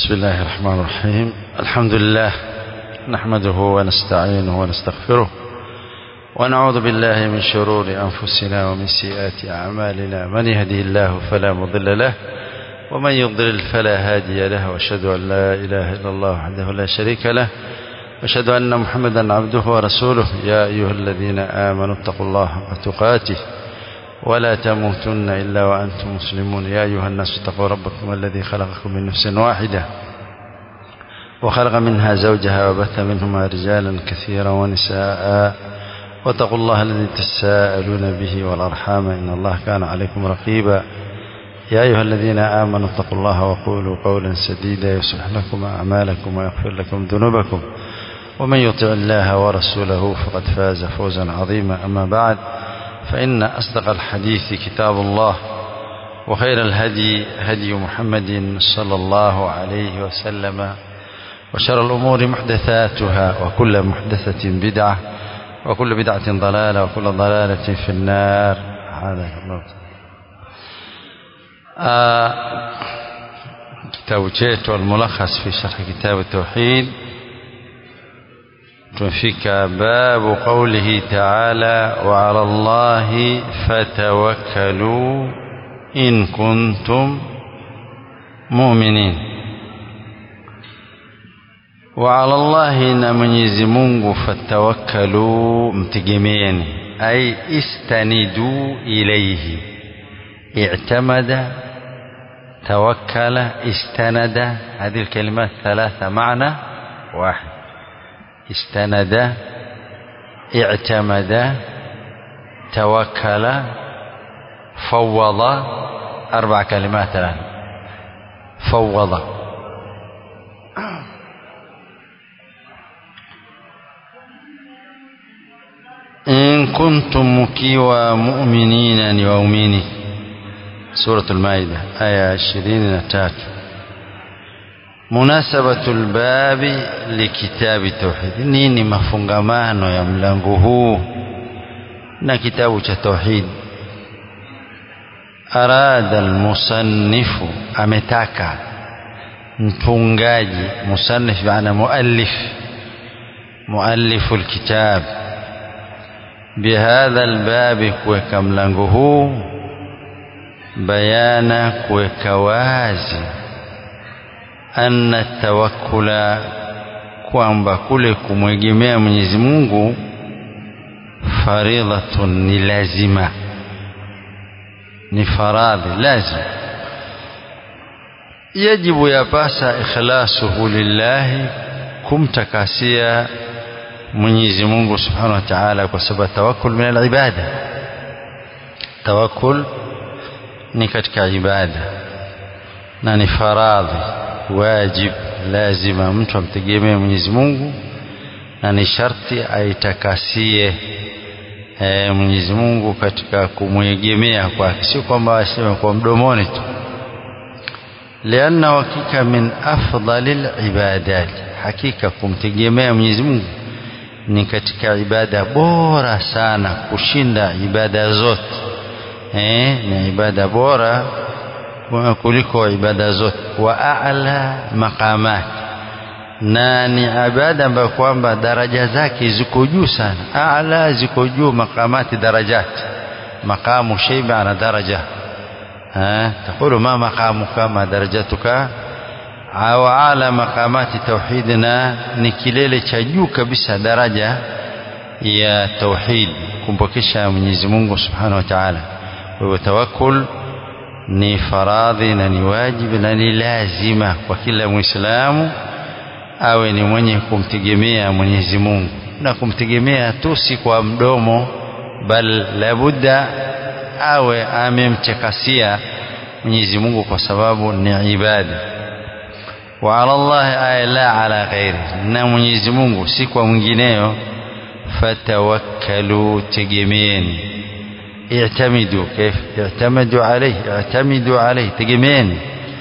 بسم الله الرحمن الرحيم الحمد لله نحمده ونستعينه ونستغفره ونعوذ بالله من شرور أنفسنا ومن سيئات أعمالنا من يهدي الله فلا مضل له ومن يضلل فلا هادي له واشهد أن لا إله إلا الله وحده لا شريك له واشهد أن محمدا عبده ورسوله يا أيها الذين آمنوا اتقوا الله حق تقاته ولا تموتن إلا وأنتم مسلمون يا أيها الناس اتقوا ربكم الذي خلقكم من نفس واحدة وخلق منها زوجها وبث منهما رجالا كثيرا ونساء واتقوا الله الذي تساءلون به والأرحام إن الله كان عليكم رقيبا يا أيها الذين آمنوا اتقوا الله وقولوا قولا سديدا يصلح لكم أعمالكم ويغفر لكم ذنوبكم ومن يطع الله ورسوله فقد فاز فوزا عظيما أما بعد فإن أصدق الحديث كتاب الله وخير الهدي هدي محمد صلى الله عليه وسلم وشر الأمور محدثاتها وكل محدثة بدعة وكل بدعة ضلالة وكل ضلالة في النار هذا الله آه كتاب chetu الملخص في شرح كتاب التوحيد tumefika babu qaulihi ta'ala wa 'ala Allahi fatawakkalu in kuntum mu'minin wa 'ala Allahi na Mwenyezi Mungu fatawakkalu mtegemeeni ay istanidu ilayhi i'tamada توكل استند هذه الكلمات ثلاثة معنى واحد استند اعتمد توكل فوض أربع كلمات الآن فوض إن كنتم مكيوا مؤمنين يومين سورة المائدة آية عشرين نتات munasabatu lbabi likitabi tauhid nini mafungamano ya mlango huu na kitabu cha tauhid arada almusannifu ametaka mtungaji musannif maana muallif muallifu lkitab bihadha albabi kuweka mlango huu bayana kuweka wazi anna tawakkula kwamba kule kumwegemea Mwenyezi Mungu faridhatun ni lazima ni faradhi lazima yajibu yapasa ikhlasuhu lillahi kumtakasia Mwenyezi Mungu Subhanahu wa Ta'ala kwa sababu tawakkul min al-ibada tawakkul ni katika ibada na ni faradhi wajib lazima mtu amtegemee Mwenyezi Mungu na ni sharti aitakasie e, Mwenyezi Mungu katika kumwegemea kwake, sio kwamba aseme kwa mdomoni tu, lianna hakika min afdalil ibadat, hakika kumtegemea Mwenyezi Mungu ni katika ibada bora sana kushinda ibada zote e, ni ibada bora kuliko ibada zote wa a'la maqamat na ni ibada ambayo kwamba daraja zake ziko juu sana a'la ziko juu maqamati darajat maqamu shay maana daraja ha تقول ما مقامك ما درجتك au ala maqamati tauhidina ni kilele cha juu kabisa daraja ya tauhid kumpokesha Mwenyezi Mungu Subhanahu wa Ta'ala kwa hivyo tawakkul ni faradhi na ni wajibu na ni lazima kwa kila Muislamu awe ni mwenye kumtegemea Mwenyezi Mungu na kumtegemea tu si kwa mdomo bal labudda awe amemtakasia Mwenyezi Mungu kwa sababu ni ibada wa ala Allah ay la ala ghairi na Mwenyezi Mungu si kwa mwingineyo fatawakkalu tegemeeni اعتمدوا كيف اعتمدوا عليه اعتمدوا عليه tegemeeni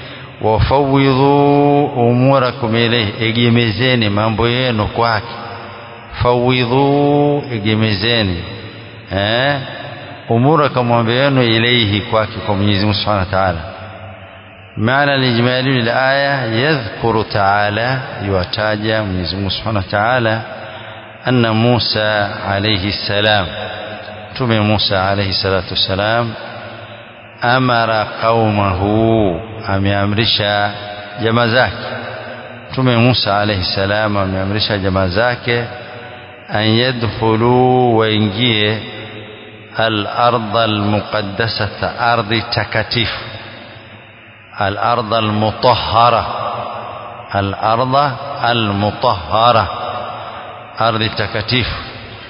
wafawidhu umurakum ilayhi egemezeni mambo yenu kwake fawidhu egemezeni eh umurakum mambo yenu ilayhi kwake kwa Mwenyezi Mungu Subhanahu wa Ta'ala معنى الإجمالي للآية يذكر تعالى يوتاجى من سبحانه وتعالى أن موسى عليه السلام تم موسى عليه الصلاة والسلام أمر قومه ameamrisha jamaa zake mtume Musa alayhi salam ameamrisha jamaa zake an yadkhulu waingie al-ardh al-muqaddasata ardhi takatifu al-ardh al-mutahhara al-ardh al-mutahhara ardhi takatifu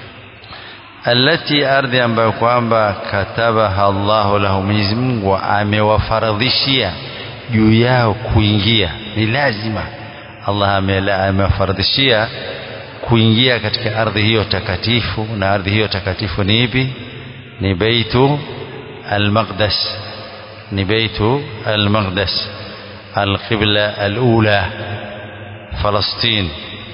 alati ardhi ambayo kwamba katabaha Allahu lahu Mwenyezi Mungu amewafaradhishia juu yao kuingia ni lazima Allah amewafaradhishia kuingia katika ardhi hiyo takatifu na ardhi hiyo takatifu ni ipi ni baitu al-maqdas ni baitu al-maqdas al-qibla al-ula Palestina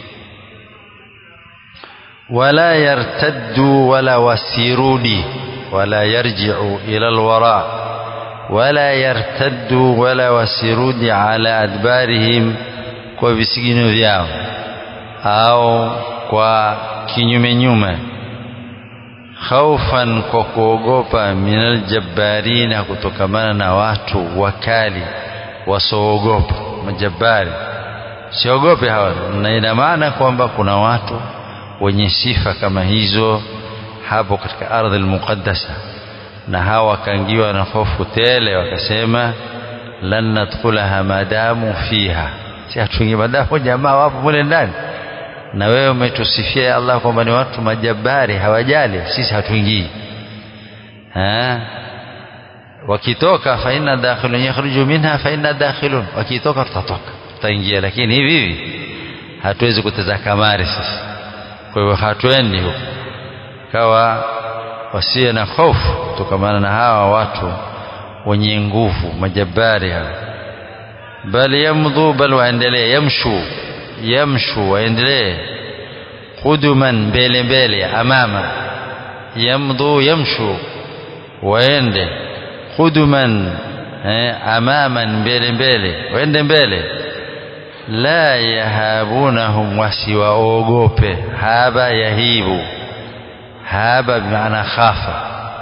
ولا يرتدوا ولا وسيرودي ولا يرجعوا إلى الوراء ولا يرتدوا ولا وسيرودي على أدبارهم kwa visigino vyao au kwa kinyume nyume khaufan kwa kuogopa minal jabbarina kutokamana na watu wakali wasoogopa majabari siogope hawa na ina maana kwamba kuna watu wenye sifa kama hizo hapo katika ardhi almuqaddasa na hawa wakaingiwa na hofu tele wakasema lan nadkhulaha madamu fiha si hatuingi madamu jamaa wapo mule ndani na wewe umetusifia Allah kwamba ni watu majabari hawajali sisi hatuingii ha wakitoka fa inna dakhilun yakhruju minha fa inna dakhilun wakitoka tutatoka tutaingia lakini hivi hivi hatuwezi kuteza kamari sisi kwa hivyo hatuendi huko kawa wasiwe na hofu kutokamana na hawa watu wenye nguvu majabari hawa bali yamdhu bal waendelee yamshu yamshu waendelee quduman mbele mbele amama yamdhu yamshu waende quduman eh, amaman mbele mbele waende mbele la yahabunahum wasiwaogope haba yahibu haba bimaana khafa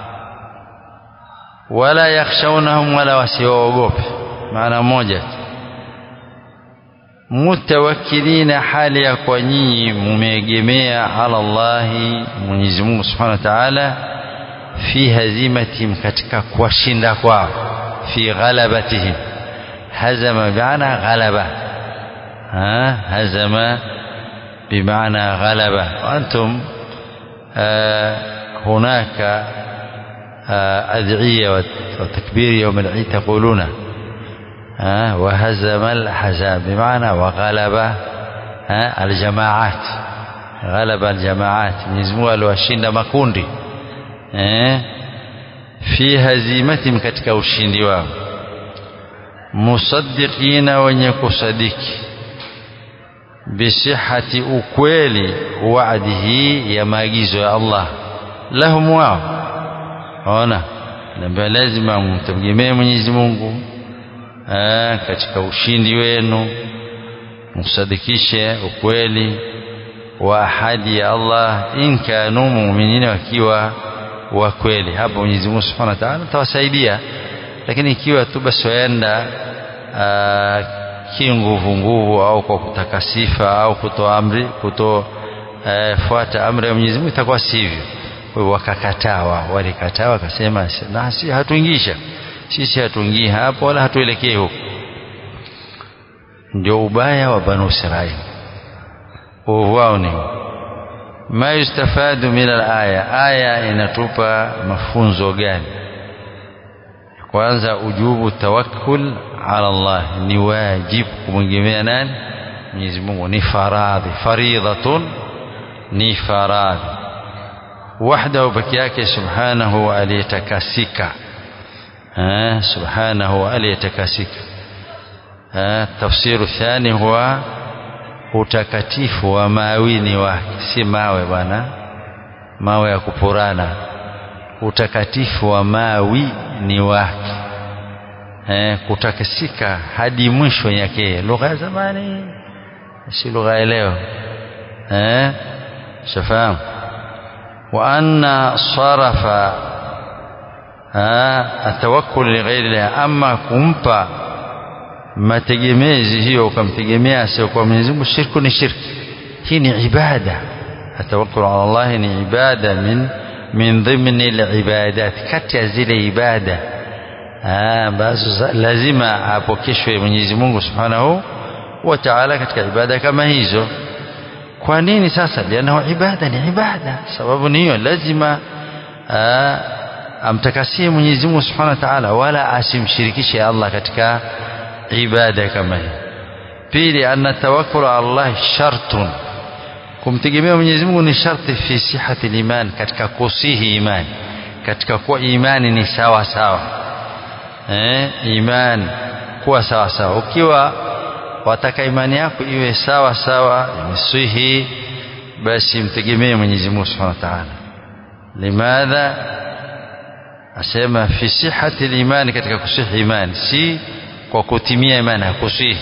wala yakhshawnahum wala wasiwaogope maana moja mutawakkilina hali ya kwa nyinyi mumeegemea ala Allahi Mwenyezi Mungu Subhanahu wa Ta'ala fi hazimatihim katika kuwashinda kwao fi ghalabatihim hazama bimaana ghalaba ها هزم بمعنى غلبة وأنتم آه هناك آه أدعية وتكبير يوم العيد تقولون آه وهزم الأحزاب بمعنى وغلب الجماعات غلب الجماعات نزموا الوشين makundi في هزيمتهم katika ushindi wao musaddiqina wenye kusadiki bisihati ukweli waadihi ya maagizo ya Allah lahum wao ona namba lazima mtegemee Mwenyezi Mungu aa, katika ushindi wenu msadikishe ukweli wa ahadi ya Allah in kanu mu'minina wakiwa wa kweli hapo Mwenyezi Mungu Subhanahu wa Ta'ala atawasaidia lakini ikiwa tu basi waenda kinguvu nguvu au kwa kutaka sifa au kutoa amri kutofuata amri ya Mwenyezi Mungu itakuwa sivyo kwa hiyo wakakataa wao walikataa wakasema na si hatuingisha sisi hatuingii hapo wala hatuelekei huko ndio ubaya wa banu Israili uovu wao ni ma yustafadu min alaya aya inatupa mafunzo gani kwanza ujubu tawakkul ala Allah ni wajibu kumwegemea nani Mwenyezi Mungu ni faradhi faridhatun ni faradhi wahdahu peke yake subhanahu aliyetakasika subhanahu aliyetakasika tafsiru thani huwa utakatifu wa mawini wake si mawe bwana mawe ya kupurana utakatifu wa mawi ni wake eh, kutakasika hadi mwisho yake lugha ya zamani si lugha ya leo eh shafahamu wa anna sarafa atawakkul lighairi llah ama kumpa mategemezi hiyo ukamtegemea sio kwa Mwenyezi Mungu shirku ni shirki hii ni ibada atawakkul ala Allah ni ibada min min dhimni alibadat kati ya zile ibada ambazo lazima apokeshwe Mwenyezi Mungu Subhanahu wa Ta'ala katika ibada kama hizo kwa nini sasa lianahu ibada ni ibada sababu ni hiyo lazima amtakasie Mwenyezi Mungu Subhanahu wa Ta'ala wala asimshirikishe Allah katika ibada kama hii pili anna tawakkul ala Allah shartun kumtegemea Mwenyezi Mungu ni sharti fi sihhati iman katika kusihi imani katika kuwa imani ni sawa sawa eh imani kuwa sawa sawa ukiwa wataka imani yako iwe sawa sawa imesihi basi mtegemee Mwenyezi Mungu Subhanahu wa Ta'ala limadha asema fi sihhati al-iman katika kusihi imani si kwa kutimia imani hakusihi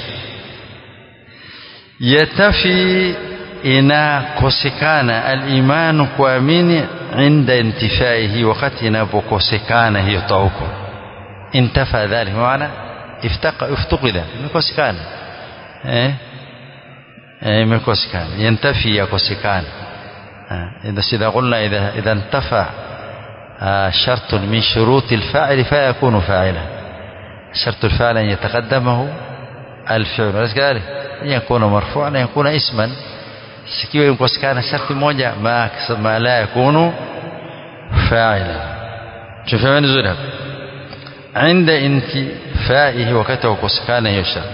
yatafi inakosekana al-imanu kuamini inda intifaihi wakati inapokosekana hiyo tauko intafa dhalik maana iftaqa iftuqida imekosekana eh imekosekana yantafi yakosekana إذا إذا قلنا إذا إذا انتفى شرط من شروط الفاعل فيكون فاعلا شرط الفاعل أن يتقدمه الفعل أليس كذلك أن يكون مرفوعا أن يكون اسما sikiwa imkosekana sharti moja ma, ma la yakunu fa'ila tufahamu vizuri hapa عند انتفائه wakati wa kukosekana hiyo shart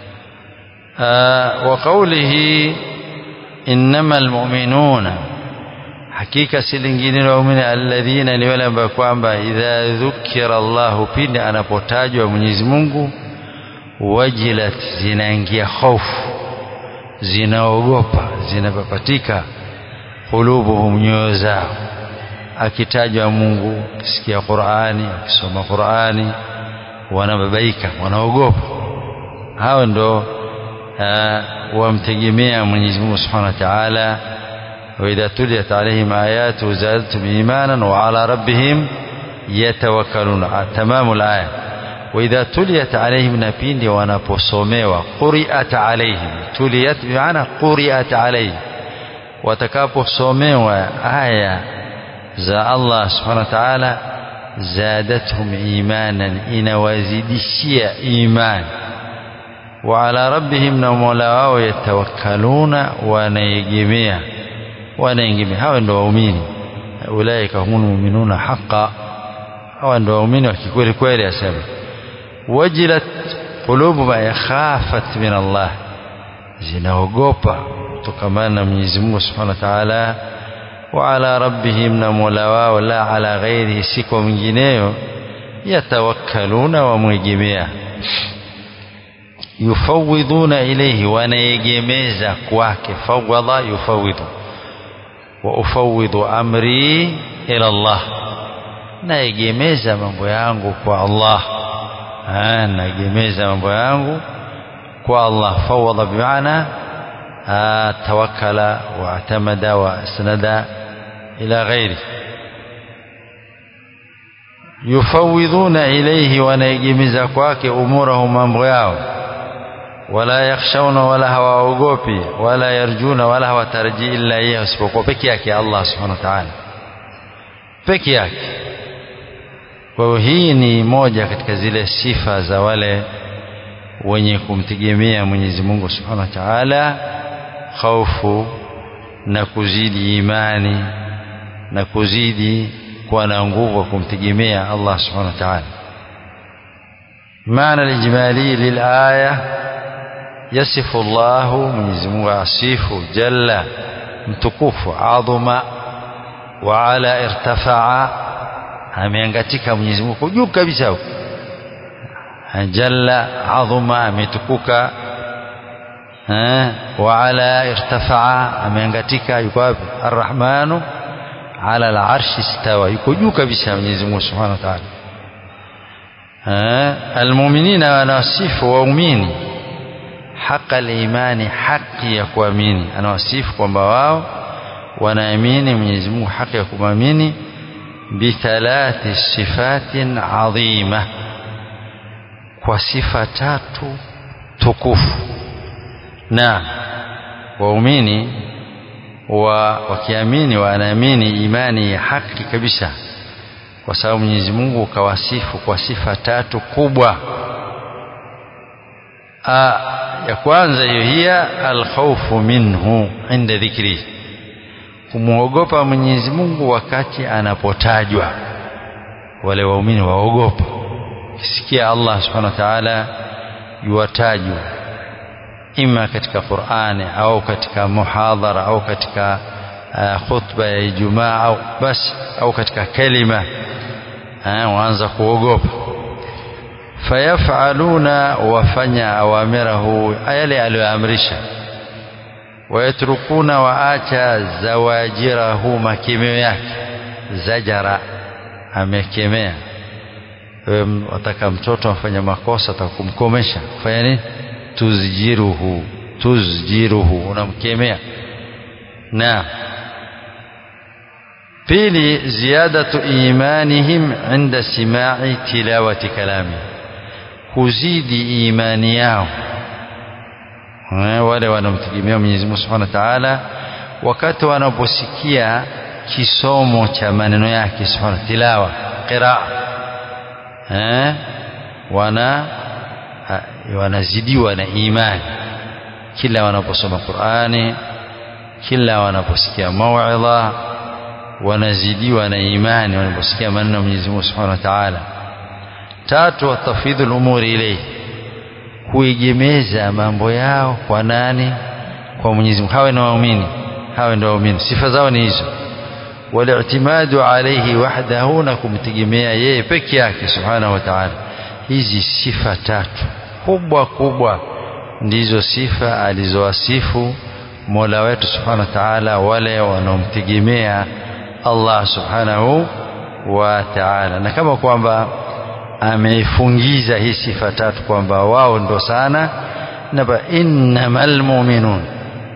وقوله إنما المؤمنون hakika si lingine waumini alladhina ni wale ambao kwamba idha dhukira Allahu pindi anapotajwa Mwenyezi Mungu wajilat zinaingia hofu zinaogopa zinapapatika qulubuhum nyoyo zao akitajwa Mungu akisikia Qur'ani akisoma Qur'ani wanababaika wanaogopa hao ndo wamtegemea Mwenyezi Mungu Subhanahu wa Ta'ala وإذا تليت عليهم آياته زادتهم إيمانا وعلى ربهم يتوكلون تمام الآية وإذا تليت عليهم نبين ونبصوميوا قرئت عليهم تليت بمعنى قرئت عليهم وتكابو صوميوا آية za Allah subhanahu wa ta'ala zadatuhum imanan inawazidishia imani wa ala rabbihim na mola wao yatawakkaluna wanaegemea wanaegemea hawa ndio waumini ulaika humul mu'minuna haqqan hawa ndio waumini wa kikweli kweli asema wajilat qulubu ma yakhafat min Allah zinaogopa kutokamana na Mwenyezi Mungu subhanahu wa ta'ala وعلى ربهم نمولا ولا على غيره سكو منجنيو يتوكلون ومجميع يفوضون إليه ونيجميز كواك فوض يفوض وأفوض أمري إلى الله naegemeza mambo yangu kwa Allah naegemeza mambo yangu kwa Allah fawada bimaana tawakkala waatamada waasnada إلى غيره يفوضون إليه ونيجمز kwake umurahum mambo yao wala yakhshawna wala hawaogopi wala yarjuna wala hawatarji illa yeye isipokuwa peke yake Allah subhanahu wa ta'ala peke yake kwa hiyo hii ni moja katika zile sifa za wale wenye kumtegemea Mwenyezi Mungu subhanahu wa ta'ala khaufu na kuzidi imani na kuzidi kuwa na nguvu kumtegemea Allah subhanahu wa ta'ala maana alijmali lilaya yasifu Allah Mwenyezi Mungu asifu jalla mtukufu adhuma wa ala irtafaa ameangatika Mwenyezi Mungu juu kabisa huko jalla adhuma ametukuka wa ala irtafaa ameangatika yuko wapi arrahmanu ala al-arshi istawa yuko juu kabisa Mwenyezi Mungu Subhanahu wa Ta'ala almuminina wanawasifu waumini haqa limani haki ya kuamini anawasifu kwamba wao wanaamini Mwenyezi Mungu haki ya kumwamini bithalathi sifatin adhima kwa sifa tatu tukufu na waumini wa wakiamini wanaamini imani ya haki kabisa kwa sababu Mwenyezi Mungu kawasifu kwa sifa tatu kubwa A, ya kwanza hiyo hiya alkhawfu minhu inda dhikri kumwogopa Mwenyezi Mungu wakati anapotajwa wale waumini waogopa kisikia Allah subhanahu wa ta'ala yuwatajwa ima katika Qur'ani au katika muhadhara au katika uh, khutba ya Ijumaa au basi au katika kalima waanza kuogopa fayafaluna wafanya awamirahu yale aliyoamrisha wayatrukuna waacha zawajirahu makemeo yake zajara amekemea wewe wataka mtoto afanya makosa atakumkomesha fanya nini tuzjiruhu tuzjiruhu unamkemea na pili ziyadatu imanihim inda simai tilawati kalami kuzidi imani yao wale wanaomtegemea Mwenyezi Mungu Subhanahu wa Ta'ala wakati wanaposikia kisomo cha maneno yake Subhanahu tilawa qiraa eh wana wanazidiwa na imani kila wanaposoma Qur'ani kila wanaposikia mauidha wanazidiwa na imani wanaposikia maneno ya Mwenyezi Mungu Subhanahu wa Ta'ala tatu watafidhul umuri ilayhi kuegemeza mambo yao kwa nani kwa Mwenyezi Mungu hawe na waumini hawe ndio waumini sifa zao ni hizo wali'timadu alayhi wahdahu na kumtegemea yeye peke yake subhanahu wa ta'ala hizi sifa tatu kubwa kubwa ndizo sifa alizowasifu Mola wetu subhanahu wa ta'ala wale wanaomtegemea Allah subhanahu wa ta'ala na kama kwamba ameifungiza hii sifa tatu kwamba wao ndo sana na innamal mu'minun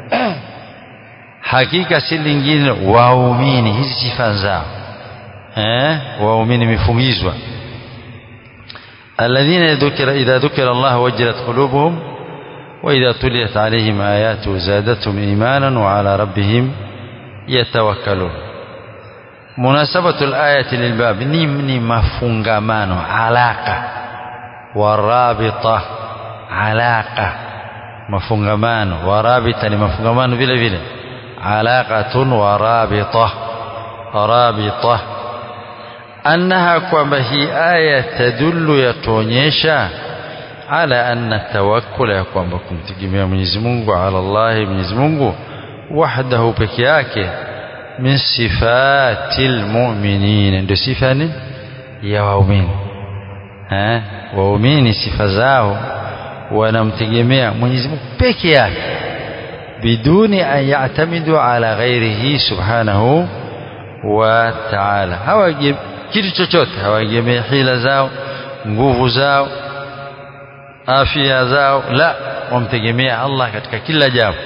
hakika si lingine waumini hizi sifa zao eh waumini imefungizwa alladhina dhukira idha dhukira Allah wajilat qulubuhum wa idha tuliyat alayhim ayatu zadatuhum imanan wa ala rabbihim yatawakkalun munasabatu alayati lilbab ni ni mafungamano alaka warabita alaka mafungamano warabita ni mafungamano vile vile alaqatun warabita rabita annaha kwamba hii aya tadullu yatuonyesha ala anna tawakkul ya kwamba kumtegemea Mwenyezi Mungu ala Allah Mwenyezi Mungu wahdahu peke yake min sifatil mu'minin ndio sifa ni ya waumini eh waumini sifa zao wanamtegemea Mwenyezi Mungu peke yake biduni an ya'tamidu ala ghairihi subhanahu wa ta'ala hawaje kitu chochote hawaegemei hila zao nguvu zao afya zao la wamtegemea Allah katika kila jambo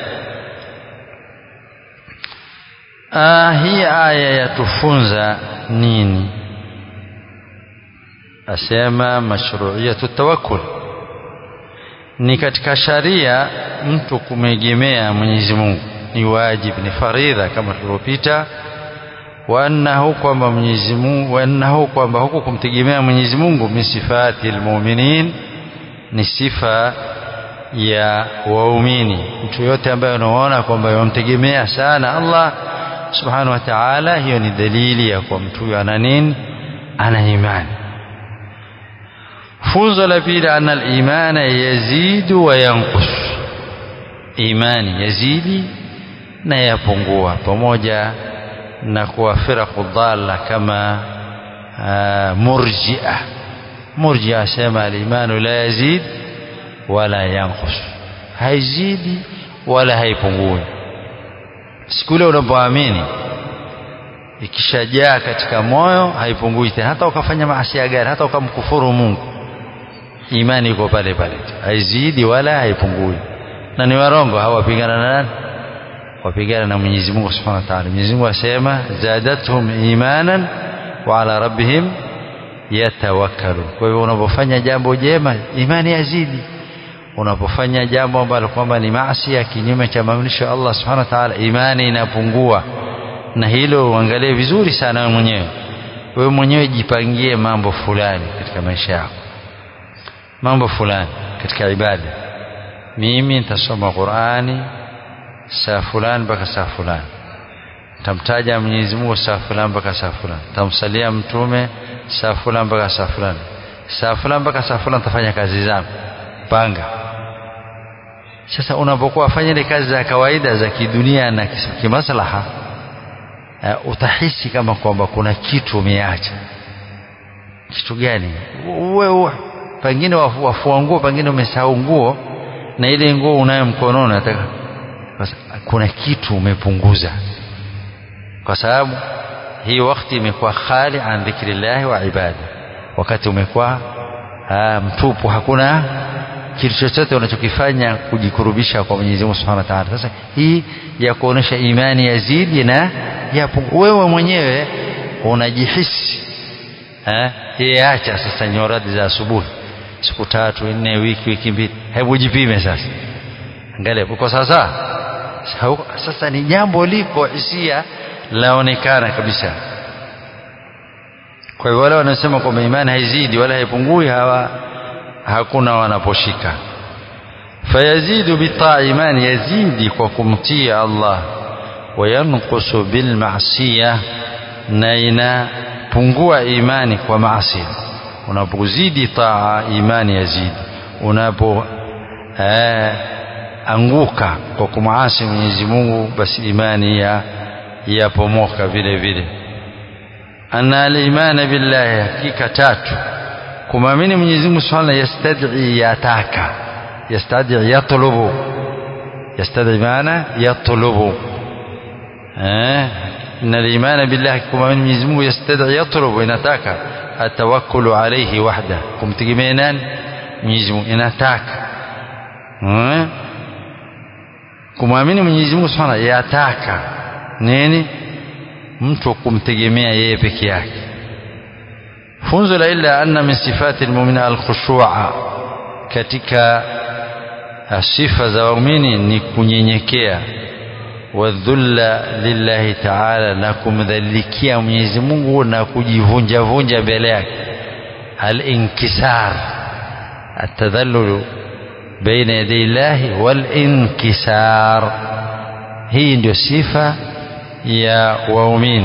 ah hii aya yatufunza nini asema mashru'iyatu tawakkul ni katika sharia mtu kumegemea Mwenyezi Mungu ni wajibu ni faridha kama tulivyopita wa annahu kwamba Mwenyezi Mungu wa annahu kwamba huku kumtegemea Mwenyezi Mungu min sifati almu'minin ni sifa ya waumini mtu yote ambaye unaona kwamba yamtegemea sana Allah subhanahu wa ta'ala hiyo ni dalili ya kwa mtu ana nini ana imani funzo la pili anna al-imana yazidu wa yanqus imani yazidi na yapungua pamoja na kuwa firaqu dhalla kama murji'a murji'a sema al-imanu la yazid wala yanqus haizidi wala haipungui siku ile unapoamini ikishajaa katika moyo haipungui tena hata ukafanya maasi gani hata ukamkufuru Mungu imani iko pale pale haizidi wala haipungui na ni warongo hawapigana na nani wapigana na Mwenyezi Mungu Subhanahu wa Ta'ala Mwenyezi Mungu asema zadatuhum imanan wa ala rabbihim yatawakkalun kwa hivyo unapofanya jambo jema imani yazidi unapofanya jambo ambalo kwamba ni maasi ya kinyume cha maamrisho ya Allah Subhanahu wa Ta'ala imani inapungua na hilo uangalie vizuri sana wewe mwenyewe wewe mwenyewe jipangie mambo fulani katika maisha yako mambo fulani katika ibada mimi nitasoma Qur'ani saa fulani mpaka saa fulani tamtaja Mwenyezi Mungu saa fulani mpaka saa fulani tamsalia mtume saa fulani mpaka saa fulani saa fulani mpaka saa fulani tafanya kazi zangu panga sasa unapokuwa fanya ile kazi za kawaida za kidunia na kimaslaha uh, utahisi kama kwamba kuna kitu umeacha kitu gani wewe pengine wafua nguo pengine umesahau nguo na ile nguo unayo mkononi nataka kuna kitu umepunguza kwa sababu hii wakati imekuwa khali an dhikrillahi wa ibada wakati umekuwa mtupu hakuna kitu chochote unachokifanya kujikurubisha kwa Mwenyezi Mungu Subhanahu wa Ta'ala sasa hii ya kuonesha imani yazidi na ya wewe mwenyewe unajihisi eh hii acha sasa nyoradi za asubuhi siku tatu nne wiki wiki mbili hebu jipime sasa angalia uko sasa sasa ni jambo liko hisia laonekana kabisa kwa hiyo wale wanasema kwamba imani haizidi wala haipungui hawa hakuna wanaposhika fayazidu bitaa imani yazidi kwa kumtii Allah wayanqusu bilmasiya na inapungua imani kwa maasi unapozidi taa imani yazidi unapo eh, anguka kwa kumaasi Mwenyezi Mungu basi imani ya yapomoka vile vile anna al-iman billahi hakika tatu kumwamini Mwenyezi Mungu Subhanahu yastad'i yataka yastad'i yatlubu yastad'i maana yatlubu eh inna al-iman billahi kumwamini Mwenyezi Mungu yastad'i yatlubu inataka atawakkulu alayhi wahda kumtegemea nani Mwenyezi Mungu inataka eh kumwamini Mwenyezi Mungu Subhanahu yataka nini mtu kumtegemea yeye peke yake funzo la illa anna min sifati almu'mina alkhushu'a katika sifa za waumini ni kunyenyekea wadhulla lillahi ta'ala na kumdhalikia Mwenyezi Mungu na kujivunja vunja mbele yake al-inkisar atadhallulu baina yaday Allah wal-inkisar hii ndio sifa ya waumini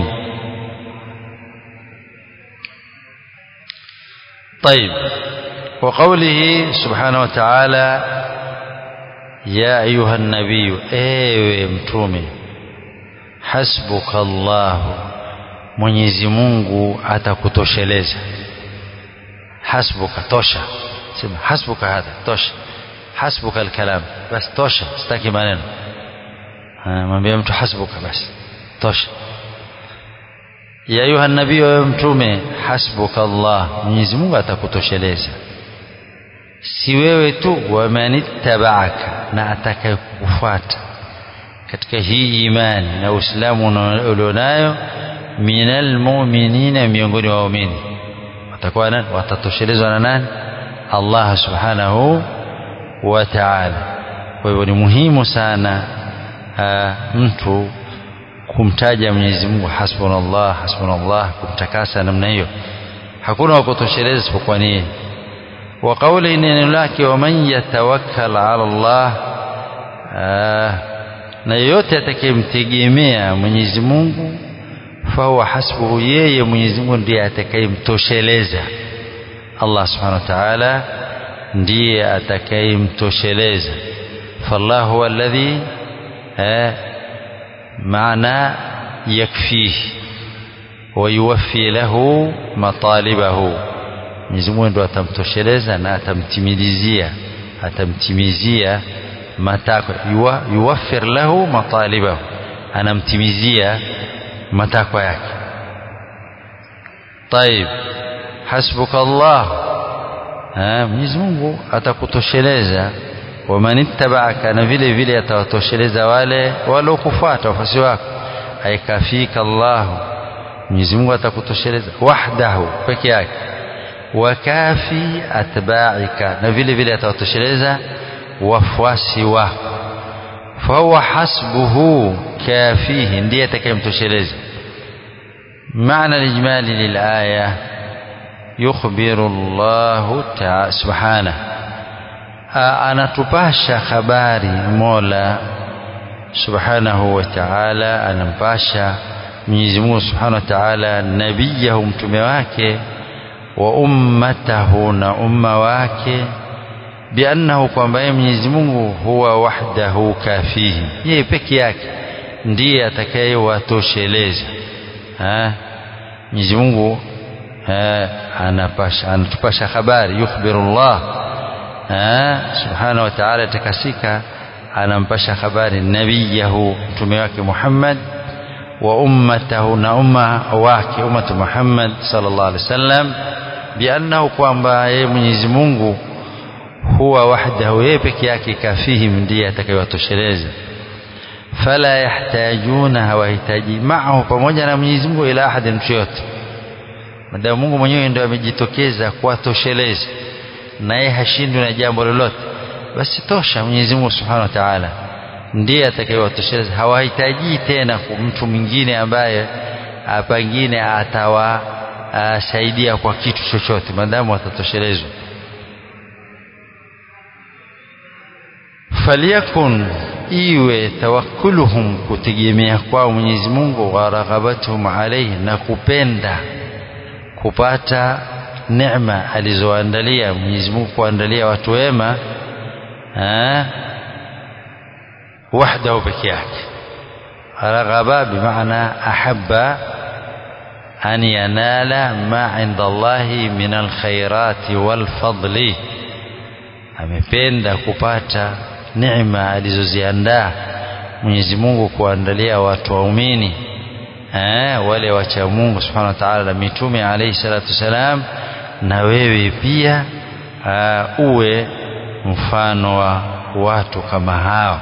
طيب وقوله سبحانه وتعالى يا أيها النبي ايوه متومي حسبك الله Mwenyezi Mungu atakutosheleza hasbuka tosha sema hasbuka hadha tosha hasbuka alkalam bas tosha sitaki maneno mwambie mtu hasbuka basi tosha ya ayuha nabii wewe mtume hasbuka Allah Mwenyezi Mungu atakutosheleza si wewe tu wamanittaba'aka na atakayekufuata katika hii imani na Uislamu ulionayo minal mu'minina miongoni wa waumini watakuwa nani watatoshelezwa na nani Allah subhanahu wa ta'ala kwa hivyo ni muhimu sana uh, mtu kumtaja Mwenyezi Mungu hasbunallah hasbunallah kumtakasa namna hiyo hakuna wa kutosheleza isipokuwa ni wa kauli neno lake wa man yatawakkal ala Allah na yeyote atakayemtegemea Mwenyezi Mungu fahuwa hasbuhu yeye Mwenyezi Mungu ndiye atakayemtosheleza Allah subhanahu wa ta'ala ndiye atakayemtosheleza fallahu huwa alladhi معنى يكفيه ويوفي له مطالبه Mwenyezi Mungu ndo atamtosheleza na atamtimilizia atamtimizia matakwa yuwa, yuwaffir lahu matalibahu anamtimizia matakwa yake طيب حسبك الله Mwenyezi Mungu atakutosheleza waman ittaba'aka na vile vile atawatosheleza wale waliokufuata wafuasi wako aikafika Allahu Mwenyezi Mungu atakutosheleza wahdahu peke yake wakafi atba'ika na vile vile atawatosheleza wafuasi wako fahuwa hasbuhu kafihi ndiye atakayemtosheleza معنى الإجمالي للآية يخبر الله تعالى سبحانه anatupasha habari Mola Subhanahu wa Ta'ala anampasha Mwenyezi Mungu Subhanahu wa Ta'ala nabiyahu mtume wake wa ummatahu na umma wake biannahu kwamba yeye Mwenyezi Mungu huwa wahdahu kafihi yeye peke yake ndiye atakayewatosheleza Mwenyezi Mungu anapasha anatupasha habari yukhbirullah subhanahu wa ta'ala takasika anampasha habari nabiyahu mtume wake Muhammad wa ummatahu na umma wake ummatu Muhammad sallallahu alaihi wasallam biannahu kwamba yeye Mwenyezi Mungu huwa wahdahu yeye peke yake kafihim ndiye atakayewatosheleza fala yahtajuna hawahitaji maahu pamoja na Mwenyezi Mungu ila ahadi mtu yote madamu Mungu mwenyewe ndio amejitokeza kuwatosheleza naye hashindwi na jambo lolote basi tosha Mwenyezi Mungu Subhanahu wa Ta'ala ndiye atakayewatosheleza hawahitaji tena mtu mwingine ambaye pengine atawasaidia kwa kitu chochote madamu watatoshelezwa falyakun iwe tawakkuluhum kutegemea kwao Mwenyezi Mungu wa raghabatuhum alayhi na kupenda kupata neema alizoandalia Mwenyezi Mungu kuandalia watu wema wahdahu peke yake raghaba bimaana ahabba an yanala ma inda Allahi min alkhairati walfadli amependa kupata neema alizoziandaa Mwenyezi Mungu kuandalia watu waumini eh, wale wacha Mungu Subhanahu wa Ta'ala na mitume alayhi salatu wasalam na wewe pia uh, uwe mfano wa watu kama hao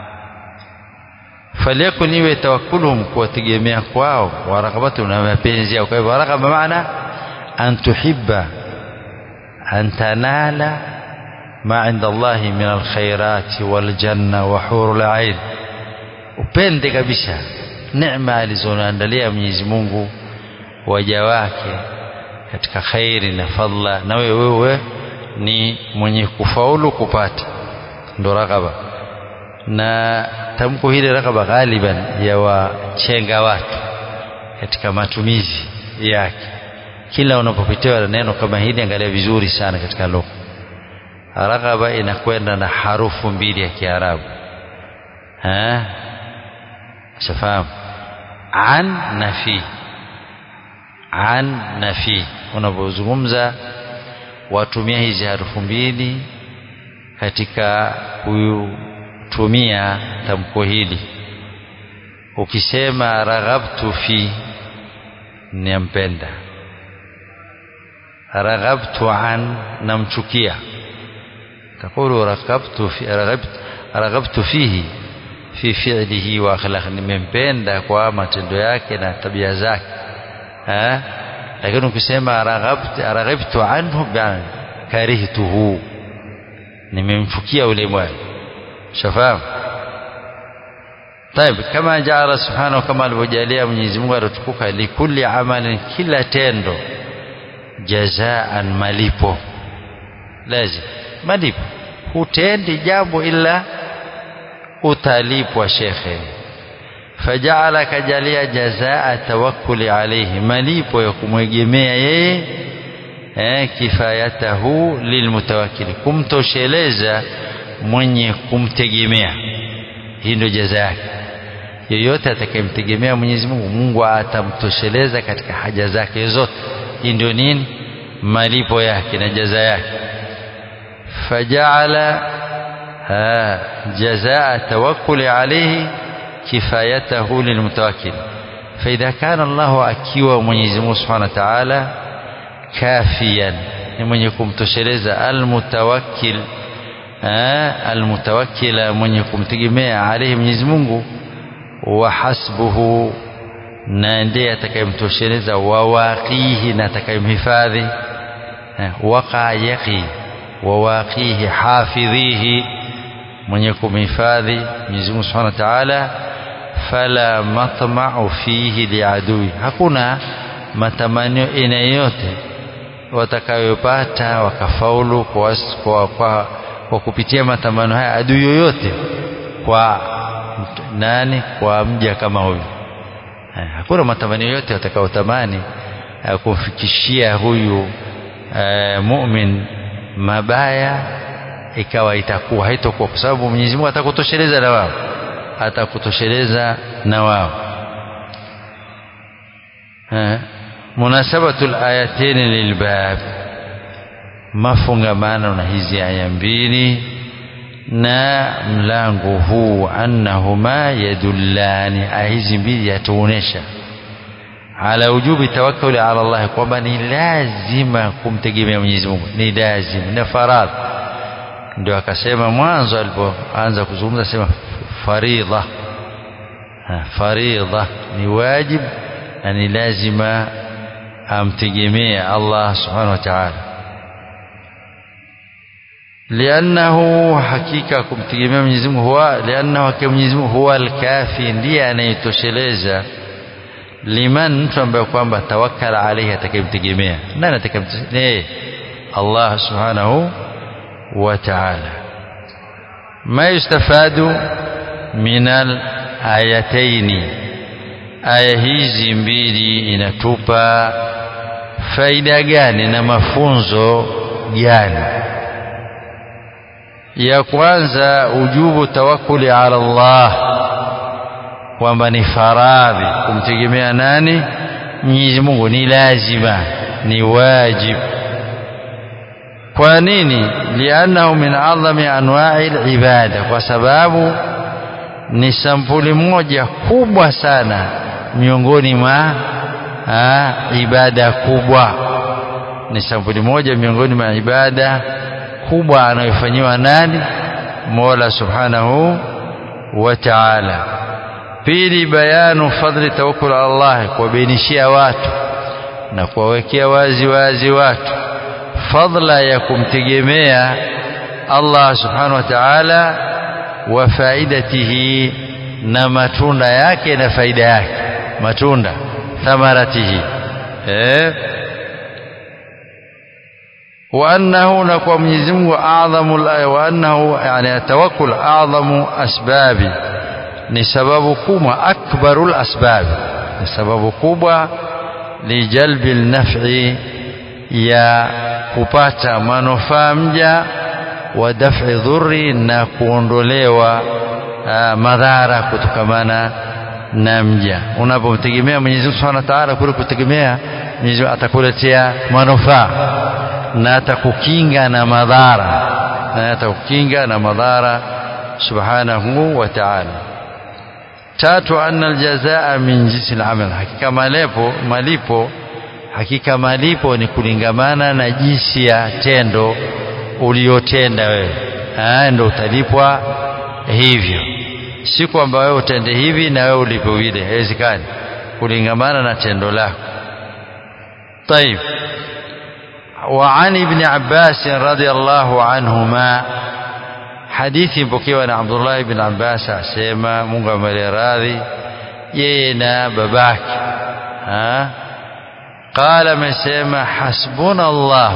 faliyakun iwe tawakkuluhum kuwategemea kwao warakabatu na mapenzi yao kwa hivyo warakaba maana an tuhibba an tanala ما عند الله من الخيرات والجنة وحور العين upende kabisa neema alizoandalia Mwenyezi Mungu waja wake katika khairi na fadla na wewe wewe ni mwenye kufaulu kupata ndo rakaba na tamko hili rakaba ghaliban ya wachenga watu katika matumizi yake kila unapopitiwa na neno kama hili angalia vizuri sana katika lugha raghaba inakwenda na harufu mbili ya Kiarabu eh shafahamu an na fi an na fi unapozungumza watumia hizi harufu mbili katika kutumia tamko hili ukisema raghabtu fi nimpenda raghabtu an namchukia تقول رغبت في رغبت رغبت فيه في فعله واخلاقه nimempenda kwa matendo yake na tabia zake eh lakini ukisema raghabt raghibtu anhu bana karihtuhu nimemchukia ule bwana shafahamu طيب كما جعل سبحانه كما alivyojalia Mwenyezi Mungu atukuka likulli amalin kila tendo jazaan malipo lazima malipo hutendi jambo ila utalipwa shekhe fajaala kajalia jazaa tawakkuli alayhi malipo ya kumwegemea yeye eh, kifayatahu lilmutawakkili kumtosheleza mwenye kumtegemea hii ndio jaza yake yeyote atakayemtegemea Mwenyezi Mungu Mungu atamtosheleza katika haja zake zote hii ndio nini malipo yake na jaza yake فجعل جزاء التوكل عليه كفايته للمتوكل فإذا كان الله أكيوا مwenyezi Mungu Subhanahu wa Ta'ala كافيا ni mwenye kumtosheleza almutawakkil almutawakkila mwenye kumtegemea alayhi Mwenyezi Mungu wa hasbuhu na ndiye atakayemtosheleza wawaqihi na atakayemhifadhi waqa yaqi wawaqihi hafidhihi mwenye kumhifadhi Mwenyezi Mungu Subhanahu wa Ta'ala fala matma'u fihi liadui hakuna matamanio aina yote watakayopata wakafaulu kwa, kwa, kwa, kwa kupitia matamanio haya adui yoyote kwa nani kwa mja kama huyu hakuna matamanio yote watakayotamani kumfikishia huyu e, mumin mabaya ikawa itakuwa haitokuwa kwa sababu Mwenyezi Mungu atakutosheleza na wao atakutosheleza na wao munasabatu alayatain lilbab mafungamano na hizi aya mbili na mlango huu annahuma yadullani aya hizi mbili yatuonesha ala wujubi tawakkuli ala Allah kwamba ni lazima kumtegemea Mwenyezi Mungu ni lazima na faradhi ndio akasema mwanzo alipoanza kuzungumza sema faridha faridha ni wajib na ni lazima amtegemee Allah subhanahu wa ta'ala liannahu hakika kumtegemea Mwenyezi Mungu huwa liannahu hakika Mwenyezi Mungu huwa alkafi ndiye anayetosheleza liman mtu ambaye kwamba tawakkala alayhi atakayemtegemea nani atakayemtegemea Allah subhanahu wa ta'ala ma yustafadu min al-ayataini aya hizi mbili inatupa faida gani na mafunzo gani ya kwanza ujubu tawakkuli ala Allah kwamba ni faradhi kumtegemea nani Mwenyezi Mungu ni lazima ni wajib kwa nini liannahu min adhami anwa'i ibada kwa sababu ni sampuli moja kubwa sana miongoni mwa ibada kubwa ni sampuli moja miongoni mwa ibada kubwa anayofanyiwa nani Mola Subhanahu wa Ta'ala pili bayanu fadli tawakkul ala Allah kuwabainishia watu na kuwawekea wazi wazi watu fadla ya kumtegemea Allah Subhanahu wa Ta'ala wa faidatihi na matunda yake na faida yake matunda thamaratihi eh وأنه نقوى Mwenyezi Mungu أعظم وأنه يعني التوكل أعظم أسباب ni sababu kubwa akbarul asbab ni sababu kubwa lijalbi naf'i ya kupata manufaa mja wa daf'i dhurri na kuondolewa madhara kutokamana na mja unapomtegemea Mwenyezi Mungu Subhanahu wa Ta'ala kule kutegemea Mwenyezi Mungu atakuletea manufaa na atakukinga na madhara na atakukinga na madhara subhanahu wa ta'ala tatu anna aljazaa min jinsi al-amal hakika malipo malipo hakika malipo ni kulingamana na jinsi ya tendo uliotenda wewe ah ndio utalipwa hivyo si kwamba wewe utende hivi na wewe ulipo vile haiwezekani kulingamana na tendo lako طيب وعن ابن عباس رضي الله عنهما hadithi mpokewa na Abdullah ibn Abbas asema Mungu amwele radhi yeye na babake ha qala amesema hasbuna Allah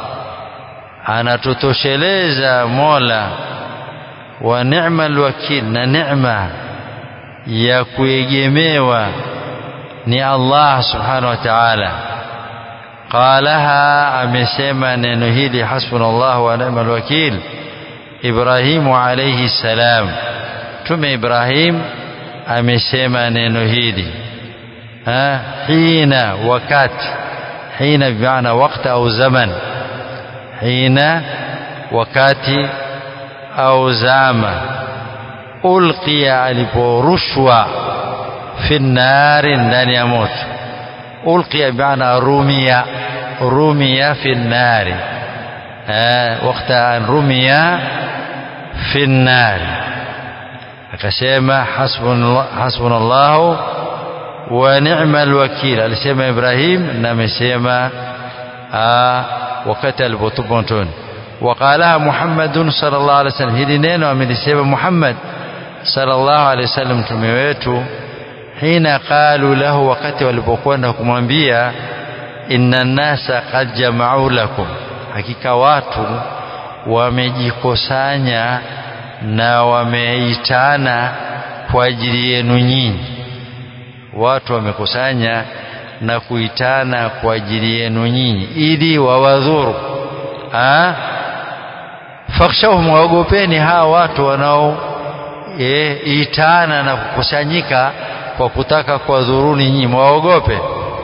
anatutosheleza Mola wa ni'mal wakil na neema ya kuegemewa ni Allah subhanahu wa ta'ala qalaha amesema neno hili hasbuna Allah wa ni'mal wakil Ibrahimu alayhi salam Mtume Ibrahim amesema neno hili ha hina wakati hina bimaana wakati au zaman hina wakati au zama ulqiya aliporushwa fi nnari ndani ya moto ulqiya bimaana rumia rumia fi nnari wakati an rumia fi nnari akasema hasbuna llahu wa ni'ma alwakil alisema Ibrahim na amesema wakati alipotupwa motoni وقالها محمد صلى الله عليه وسلم hili neno amelisema Muhammad صلى الله عليه وسلم mtume wetu hina qalu lahu wakati walipokwenda kumwambia inna nasa qad jama'u lakum hakika watu wamejikusanya na wameitana kwa ajili yenu nyinyi watu wamekusanya na kuitana kwa ajili yenu nyinyi ili wawadhuru fakhshawhum waogopeni hawa watu wanao e, itana na kukusanyika kwa kutaka kuwadhuruni nyinyi mwaogope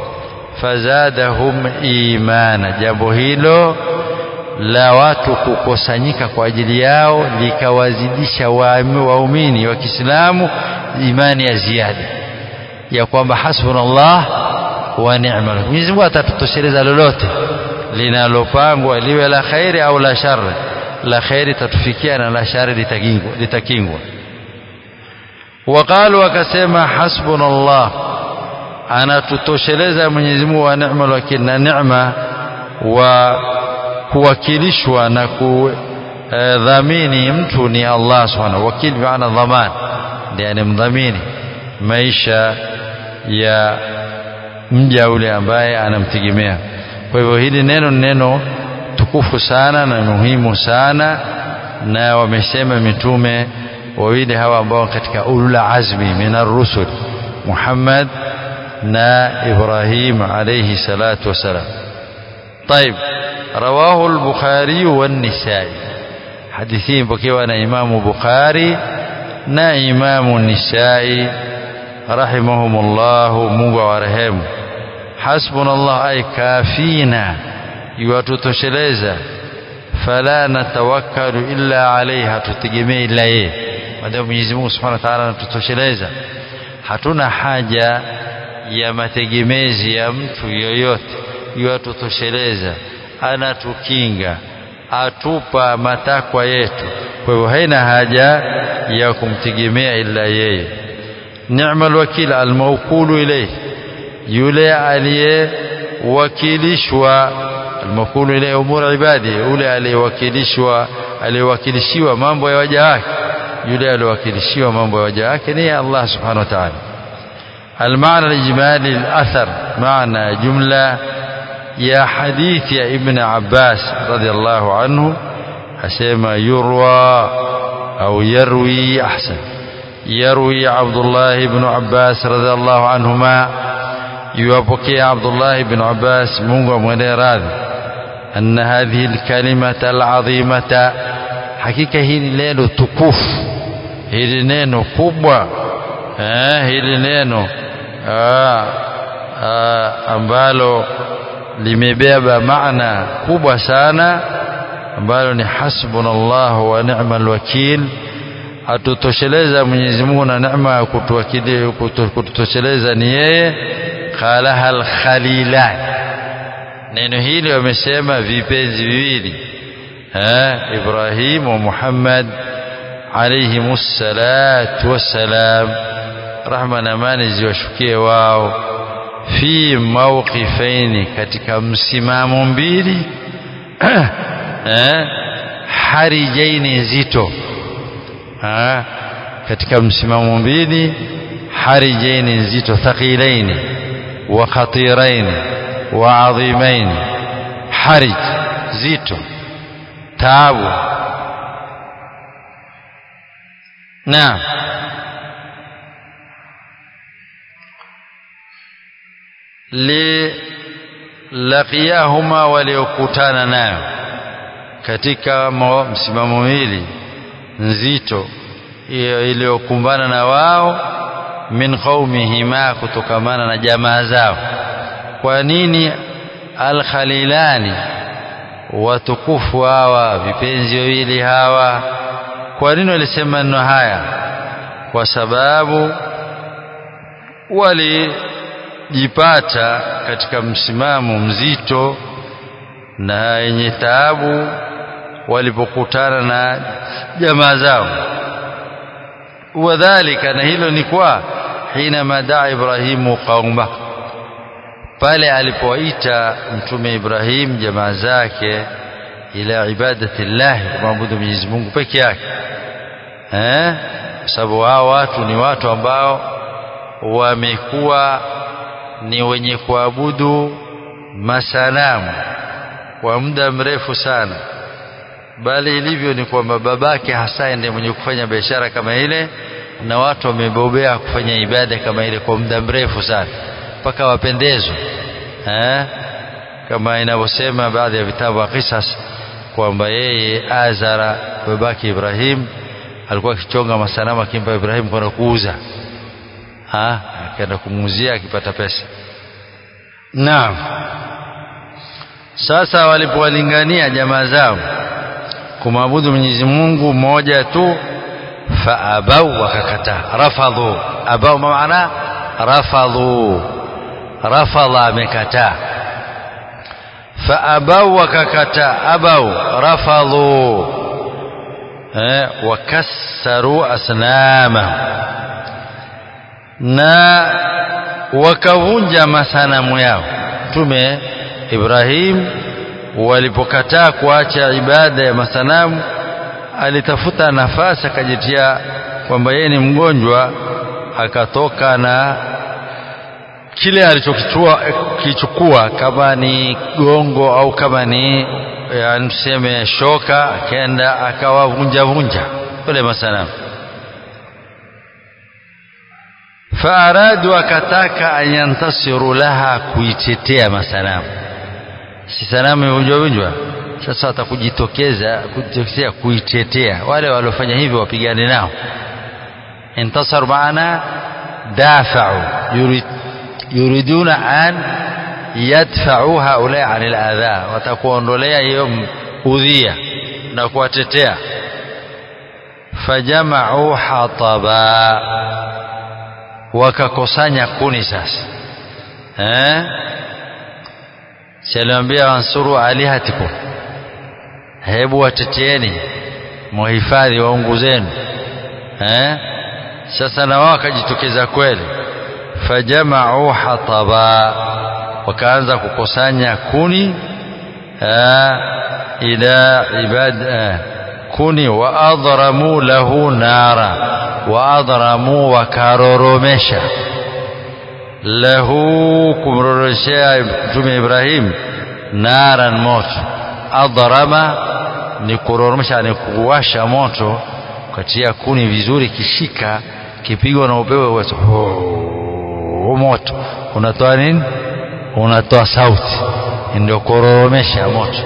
fazadahum imana jambo hilo la watu kukusanyika kwa ajili yao likawazidisha waumini wa Kiislamu imani ya ziada ya kwamba hasbunallah wa ni'mal Mwenyezi Mungu atatutosheleza lolote linalopangwa liwe la khairi au la shari la khairi tatufikia na la shari litakingwa litakingwa waqalu wakasema hasbunallah anatutosheleza Mwenyezi Mungu wa ni'mal wakil na neema wa kuwakilishwa na kudhamini mtu ni Allah subhanahu wakil maana dhaman ndiye mdhamini maisha ya mja ule ambaye anamtegemea kwa hivyo hili neno ni neno tukufu sana na muhimu sana na wamesema mitume wawili hawa ambao katika ulul azmi minar rusul Muhammad na Ibrahim alayhi salatu wasalam طيب رواه البخاري والنسائي حديثين بكيوانا إمام بخاري نا إمام النسائي رحمهم الله mungu awarehemu hasbuna Allah ay kafina yuwatutosheleza fala natawakkalu illa alayhi hatutegemei ila yeye maadamu Mwenyezi Mungu Subhanahu wa Ta'ala anatutosheleza hatuna haja ya mategemezi ya mtu yoyote yuwatutosheleza anatukinga atupa matakwa yetu kwa hivyo haina haja ya kumtegemea ila yeye ni'mal wakil almawkulu ilayhi yule aliyewakilishwa almawkulu ilayhi umur ibadi yule aliyewakilishwa aliyewakilishiwa mambo ya waja wake yule aliyewakilishiwa mambo ya waja wake ni Allah subhanahu wa ta'ala المعنى الإجمالي الأثر معنى جملة يا حديث يا ابن عباس رضي الله عنه أسمى يروى أو يروي أحسن يروي عبد الله بن عباس رضي الله عنهما يوابكي عبد الله بن عباس منغ منيراد أن هذه الكلمة العظيمة حقيقة هي ليلة تكوف هي نينو كبوة هي نينو ambalo limebeba maana kubwa sana ambalo ni hasbunallahu wa ni'mal wakil atutosheleza Mwenyezi Mungu na neema ya kutuwakili kututosheleza ni yeye qalaha al-khalilan neno hili wamesema vipenzi viwili eh Ibrahim wa Muhammad alayhimus salatu wassalam rahma na amani ziwashukie wao fi mawqifaini katika msimamo mbili eh harijaini nzito eh katika msimamo mbili harijaini nzito thaqilaini wa khatiraini wa adhimaini harij zito taabu naam lilaqiyahuma waliokutana nayo katika msimamo miwili nzito iliyokumbana na wao min qaumihima kutokamana na jamaa zao kwa nini alkhalilani watukufu hawa vipenzi wawili hawa kwa nini walisema neno haya kwa sababu walijipata katika msimamo mzito na yenye taabu walipokutana na jamaa zao wadhalika na hilo ni kwa hina daa Ibrahimu qauma pale alipoita mtume Ibrahim jamaa zake ila ibadati llah kumwabudu Mwenyezi Mungu peke yake eh kwa sababu hao watu ni watu ambao wamekuwa ni wenye kuabudu masanamu kwa muda mrefu sana bali ilivyo ni kwamba babake hasa ndiye mwenye kufanya biashara kama ile na watu wamebobea kufanya ibada kama ile kwa muda mrefu sana mpaka wapendezwe eh kama inavyosema baadhi ya vitabu vya qisas kwamba yeye Azara babake Ibrahim alikuwa akichonga masanamu akimpa Ibrahim kwenda kuuza ah akaenda kumuuzia akipata pesa naam sasa walipowalingania jamaa zao kumwabudu Mwenyezi Mungu mmoja tu faabau wakakataa rafadhu abau maana rafadhu rafadha amekataa faabau wakakataa abau rafadhu eh, wakassaru asnama na wakavunja masanamu yao mtume Ibrahim walipokataa kuacha ibada ya masanamu alitafuta nafasi akajitia kwamba yeye ni mgonjwa akatoka na kile alichokichukua kichukua kama ni gongo au kama ni yani tuseme shoka akaenda akawavunja vunja wale masanamu faaradu akataka an yantasiru laha kuitetea masanamu si sanamu imevunjwa vunjwa sasa watakujitokeza kujitokeza kuitetea wale waliofanya hivyo wapigane nao intasar maana dafa'u yurid yuriduna an yadfa'u haula anil adha watakuondolea hiyo udhia na kuwatetea fajama'u hataba wakakusanya kuni sasa eh saliambia wansuru alihatikum hebu wateteeni muhifadhi waungu zenu eh sasa na wao wakajitokeza kweli fajama'u hataba wakaanza kukusanya kuni ila ibad kuni wa adramu lahu nara wa adramu wakaroromesha lahu kumroroshea mtume Ibrahim naran moto adrama ni kuroromesha ni kuwasha moto katia kuni vizuri kishika kipigwa na upepo wa moto unatoa nini unatoa sauti ndio kuroromesha moto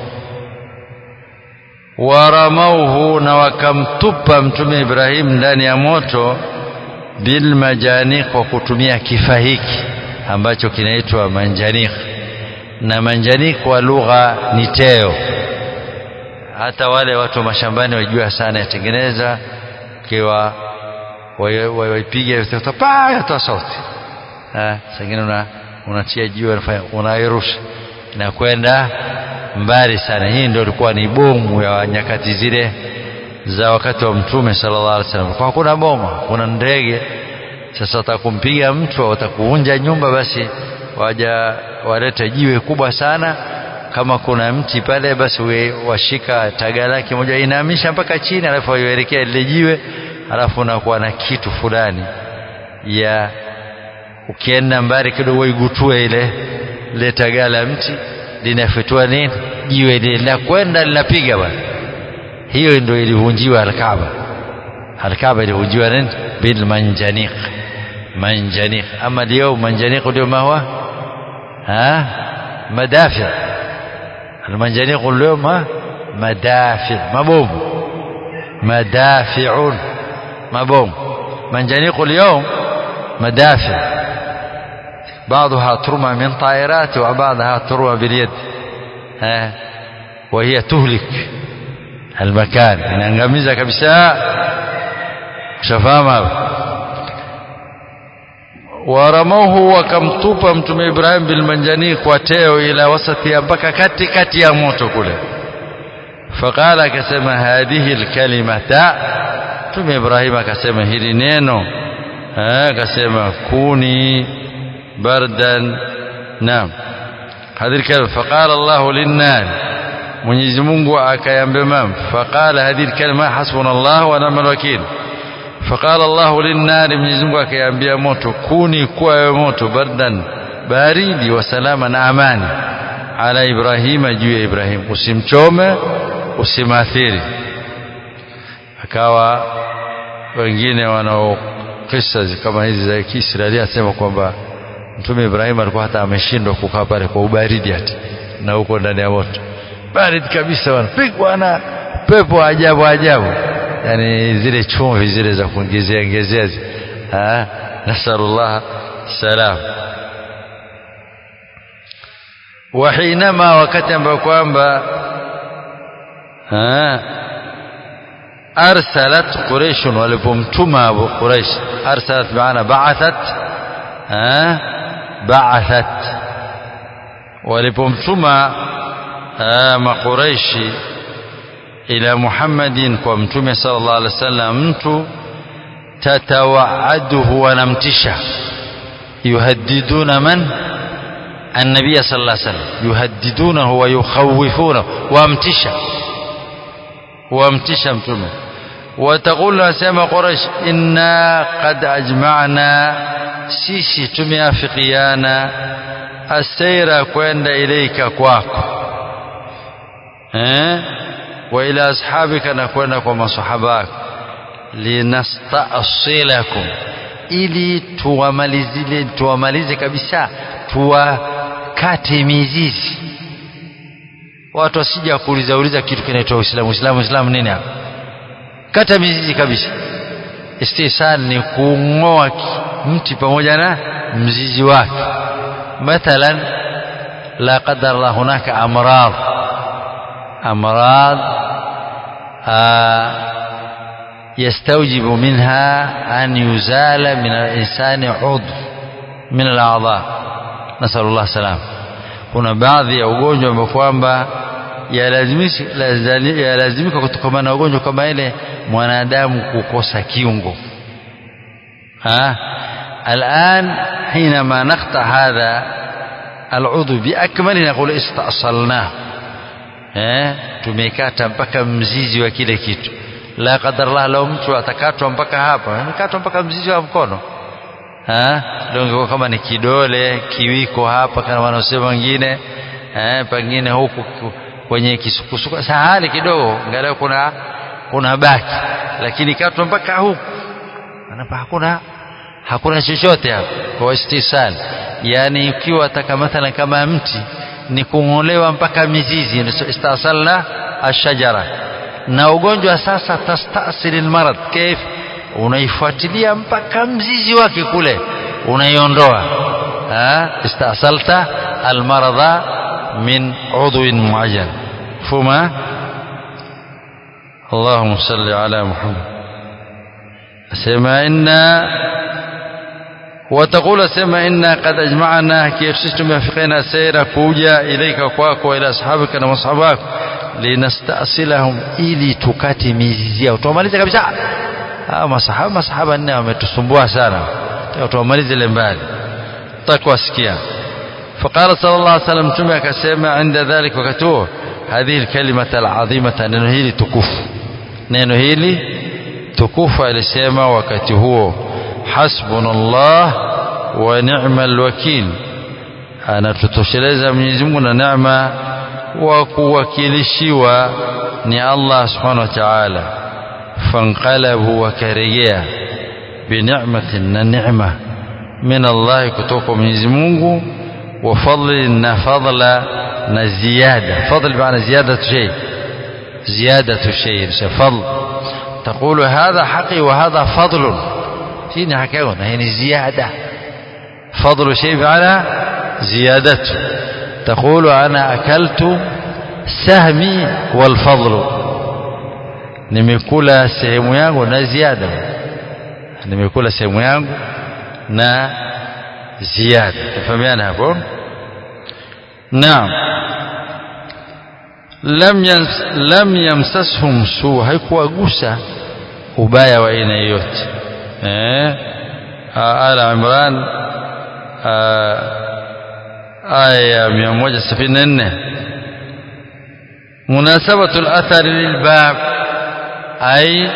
waramauhu na wakamtupa mtume Ibrahim ndani ya moto bilmajanik kwa kutumia kifaa hiki ambacho kinaitwa manjanik na manjanik kwa lugha ni teo hata wale watu wa mashambani wajua sana yatengeneza kiwa waipiga pa yatoa sauti sengine una unatia jiwe unairusha inakwenda mbali sana hii ndio ilikuwa ni bomu ya nyakati zile za wakati wa mtume sallallahu alaihi wasallam kwa kuna boma kuna ndege sasa watakumpiga mtu watakuvunja nyumba basi waja walete jiwe kubwa sana kama kuna mti pale basi we, washika taga lake moja inamisha mpaka chini alafu waielekea lile jiwe alafu unakuwa na kitu fulani ya ukienda mbali kidogo igutue ile ile taga la mti linafetua nini jiwe linakwenda linapiga bwana hiyo ndio ilivunjiwa alkaaba alkaaba ilivunjiwa nini bil manjaniq manjaniq ama leo manjaniq ndio ma huwa ha madafi المنجنيق اليوم مدافع مبوم مدافع مبوم منجنيق اليوم مدافع بعضها ترمى من طائرات وبعضها ترمى باليد ها وهي تهلك المكان inaangamiza kabisa shafama waramauhu wakamtupa mtume Ibrahim bilmanjani kwa teo ila wasati mpaka kati kati ya moto kule faqala akasema hadhihi alkalimata tume Ibrahim akasema hili neno akasema kuni bardan naam hadhihi alkalima faqala Allah linnar Mwenyezi Mungu akayambia mam faqala hadhihi alkalima hasbuna Allah wa ni'mal wakeel faqala Allah linnar Mwenyezi Mungu akayambia moto kuni kuwa moto bardan baridi wa salama na amani ala Ibrahima juu ya Ibrahim usimchome usimathiri akawa wengine wanao kisa kama hizi za Kiisraeli asema kwamba Mtume Ibrahim alikuwa hata ameshindwa kukaa pale kwa ubaridi hata na huko ndani ya moto baridi kabisa wanapigwa na pepo ajabu ajabu yani zile chumvi zile za kuongezea ongezea ah nasallallahu salam wahinama wakati ambao kwamba arsalat quraish walipomtuma abu quraish arsalat maana ba'athat ba'athat walipomtuma maquraishi ila muhammadin kwa mtume sallallahu alaihi wasallam mtu tatawaaduhu wanamtisha yuhaddiduna man النبي صلى الله عليه وسلم يهددونه ويخوفونه وامتشا وامتشا متومه وتقول اسما قريش إنا قد أجمعنا sisi tumeafikiana asaira kwenda ilaika kwako eh wa ila ashabika na kwenda kwa masahaba wako linastasilakum ili tuwamalizile tuwamalize kabisa tuwakate mizizi watu wasija kuuliza uliza kitu kinaitwa Uislamu Uislamu Uislamu nini hapa kata mizizi kabisa istisal ni kung'oa mti pamoja na mzizi wake mathalan la qadar Allah hunaka amrad amrad يستوجب منها أن يزال من الإنسان عضو من الأعضاء نسأل الله السلام kuna baadhi ya ugonjwa ambao kwamba yalazimika kutokana na ugonjwa kama ile mwanadamu kukosa kiungo الآن حينما نقطع هذا العضو بأكمله نقول استأصلناه tumekata mpaka mzizi wa kile kitu la qadar Allah lao mtu atakatwa mpaka hapa amekatwa mpaka mzizi wa mkono ndio kama ni kidole kiwiko hapa kama wanaosema wengine eh pengine huku kwenye kisukusuka sahali kidogo angalau kuna kuna baki lakini katwa mpaka huku anapa hakuna hakuna chochote hapo kwa istisal yani ikiwa taka mathalan kama mti ni kung'olewa mpaka mizizi istasalna ashajara na ugonjwa sasa tastasili almarad kif unaifuatilia mpaka mzizi wake kule unaiondoa istasalta almaradha min udwin muayyan fuma اللهم صل على محمد سمع إنا وتقول سمع إنا قد أجمعنا كيف سيستم فقنا سيرا كوجا إليك كواك وإلى أصحابك ومصحبك linastasilahum ili tukate mizizi yao tuwamalize kabisa hawa masahaba masahaba nne wametusumbua sana tuwamalize ile mbali takuwasikia فقال صلى الله عليه وسلم تمي akasema عند ذلك wakati huo هذه الكلمة العظيمة neno hili tukufu neno hili tukufu alisema wakati huo hasbunallah wa ni'mal wakil anatutosheleza Mwenyezi Mungu na neema wa kuwakilishiwa ni Allah subhanahu wa ta'ala fanqalabu wakarejea binicmatin na neema min Allah kutoka Mwenyezi Mungu wa fadli na fadla na ziyada fadl maana ziyadatu shay ziyadatu shay fadl تقول هذا حقي وهذا فضل هنا حكاون هنا زيادة فضل شيء على زيادته تقول أنا أكلت سهمي والفضل nimekula sehemu yangu na ziada nimekula sehemu yangu na ziada tafahamiana hapo naam lam yams, lam yamsashum su haikuwagusa ubaya wa aina yoyote eh ala imran aya 174 munasabatu al-athar lilbab ay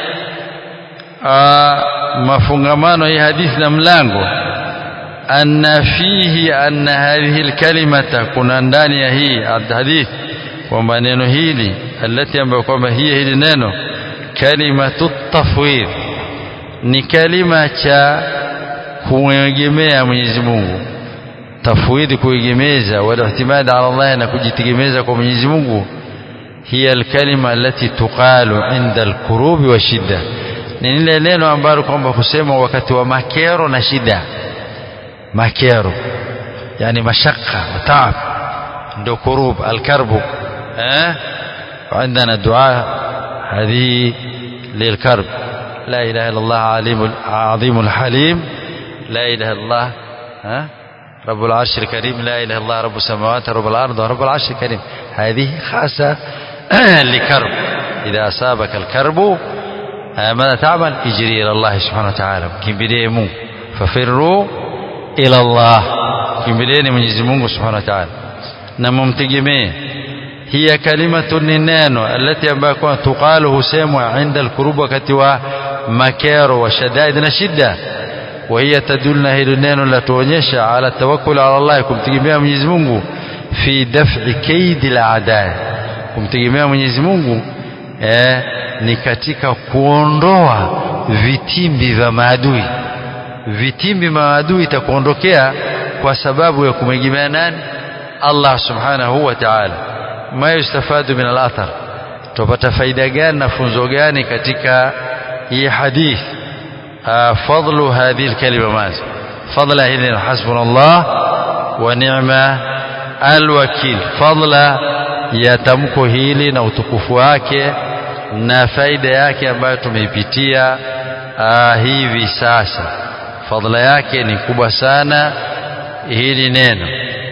mafungamano ya hadithi na mlango anna fihi anna hadhihi alkalimata kuna ndani ya hii hadithi kwamba neno hili alati ambayo kwamba hii hili neno kalimatu tafwid ni kalima cha kuegemea Mwenyezi Mungu tafwid kuegemeza wala ihtimad ala Allah na kujitegemeza kwa Mwenyezi Mungu hiya alkalima alati tuqalu inda alkurubi wa shidda ni lile neno ambalo kwamba kusema wakati wa makero na shida makero yani mashaka wa taab ndio kurub alkarbu eh وعندنا دعاء هذه للكرب لا إله إلا الله عليم عظيم الحليم لا إله إلا الله ها رب العرش الكريم لا إله إلا الله رب السماوات رب الأرض ورب العرش الكريم هذه خاصة لكرب إذا أصابك الكرب ماذا تعمل اجري إلى الله سبحانه وتعالى كمبليمو ففروا إلى الله كمبليني من يزمونه سبحانه وتعالى نممتجمين هي كلمة نينانو التي أمباكوا تقال هسيموا عند الكروب وكت ومكار وشدائد نشدة وهي تدلنا هي نينو لا تونيشا على التوكل على الله يكم تجميع من يزمونه في دفع كيد الأعداء kumtegemea Mwenyezi Mungu eh, ni katika kuondoa vitimbi vya maadui vitimbi vya maadui itakuondokea kwa sababu ya kumtegemea nani Allah subhanahu wa ta'ala ma yustafadu min al-athar tupata faida gani na funzo gani katika hii hadith fadlu hadhihi al-kalima mazi fadla hili hasbunallah wa ni'ma al-wakil fadla ya tamko hili na utukufu wake na faida yake ambayo tumeipitia hivi sasa fadla yake ni kubwa sana hili neno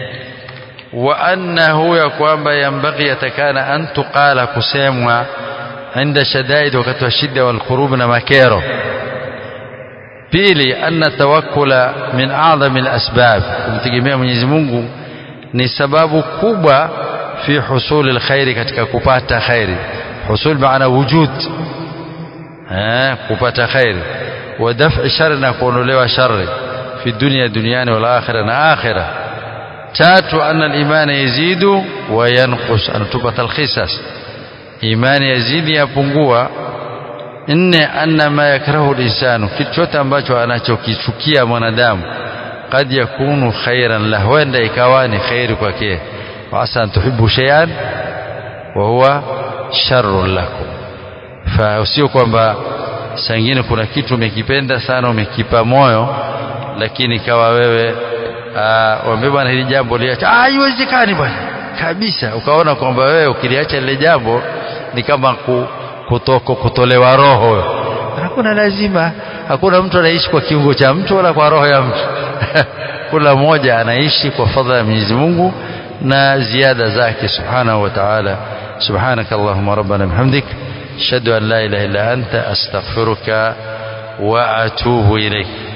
wa annahu ya kwamba yambaghi yatakana an tuqala kusemwa inda shadaid wakati wa shida wal kurub na makero pili anna tawakkula min a'zami al asbab kumtegemea Mwenyezi Mungu ni sababu kubwa fi husul alkhairi katika kupata khairi husul maana wujud eh kupata khairi wa daf'i shar na kuondolewa shari fi dunya duniani wal akhirah na akhirah tatu anna al-iman yazidu wa yanqus anatupa talkhisas imani yazidi yapungua nne anna ma yakrahu al-insanu kitu chote ambacho anachokichukia mwanadamu kad yakunu khairan lahu huenda ikawa ni khairi kwake وعسى أن تحبوا شيئا وهو شر لكم فسio kwamba sangine kuna kitu umekipenda sana umekipa moyo lakini kawa wewe waambie bwana hili jambo liacha ah haiwezekani bwana kabisa ukaona kwamba wewe ukiliacha lile jambo ni kama kutoko kutolewa roho hakuna lazima hakuna mtu anaishi kwa kiungo cha mtu wala kwa roho ya mtu kila mmoja anaishi kwa fadhila ya Mwenyezi Mungu na ziada zake subhanahu wa ta'ala subhanaka allahumma rabbana bihamdik ashhadu an la ilaha illa anta astaghfiruka wa atubu ilayk